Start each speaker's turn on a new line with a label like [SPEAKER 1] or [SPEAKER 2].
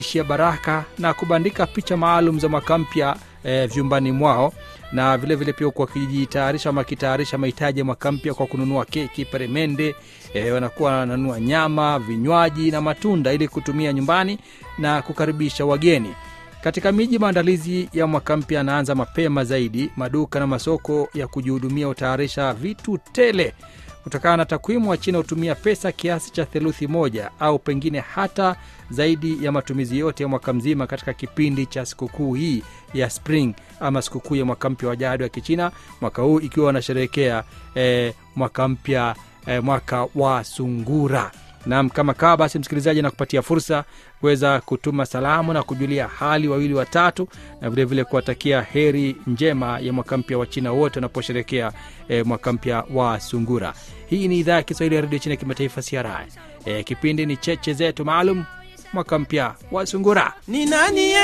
[SPEAKER 1] ishia baraka na kubandika picha maalum za mwaka mpya e, vyumbani mwao na vile vile pia huku wakijitayarisha ama wakitayarisha mahitaji ya mwaka mpya kwa kununua keki peremende e, wanakuwa wananunua nyama vinywaji na matunda ili kutumia nyumbani na kukaribisha wageni katika miji maandalizi ya mwaka mpya yanaanza mapema zaidi maduka na masoko ya kujihudumia hutayarisha vitu tele kutokana na takwimu wa china hutumia pesa kiasi cha theluthi moja au pengine hata zaidi ya matumizi yote ya mwaka mzima katika kipindi cha sikukuu hii ya spring ama sikukuu ya mwaka mpya wa jadi wa kichina mwaka huu ikiwa wanasherehekea eh, mwaka mpya eh, mwaka wa sungura nam kama kawa basi msikilizaji nakupatia fursa kuweza kutuma salamu na kujulia hali wawili watatu na vilevile kuwatakia heri njema ya mwaka mpya wa china wote wanaposherekea e, mwaka mpya wa sungura hii ni idhaa ya kiswahili ya redio china kimataifa cri e, kipindi ni cheche zetu maalum mwaka mpya wa sungura
[SPEAKER 2] ni nani